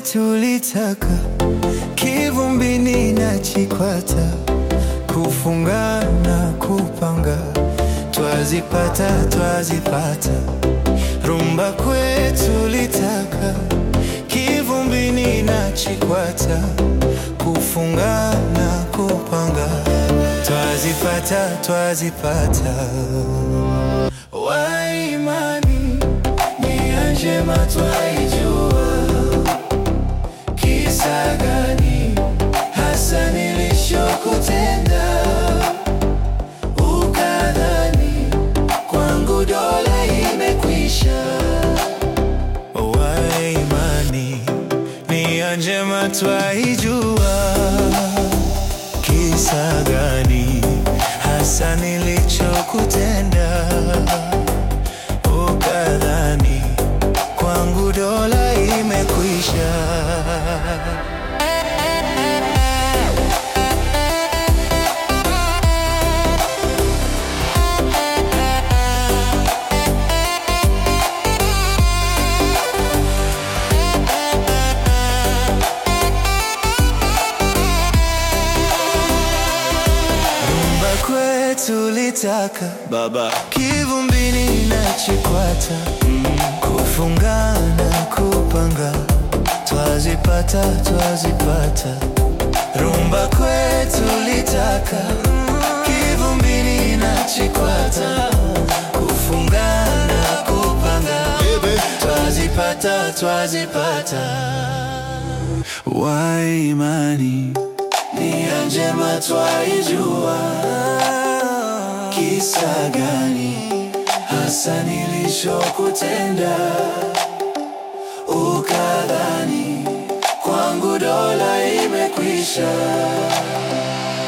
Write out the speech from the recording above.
kwetu litaka kivumbini na chikwata kufungana kupanga twazipata twazipata rumba kwetu litaka kivumbini na chikwata kufungana kupanga twazipata twazipata waimani nia njema twaijua kisa gani hasa nilichokutenda ukadhani kwangu dola imekwisha waimani nia njema twaijua kisa gani hasa nilichokutenda ukadhani kwangu dola imekwisha rumba kwetu litaka Baba kivumbini na chikwata kufungana kupanga twazipata twazipata rumba kwetu litaka kivumbini na chikwata kufungana kupanga Baby. twazipata twazipata waimani nia njema twaijua kisa gani hasa nilichokutenda ukadhani kwangu dola imekwisha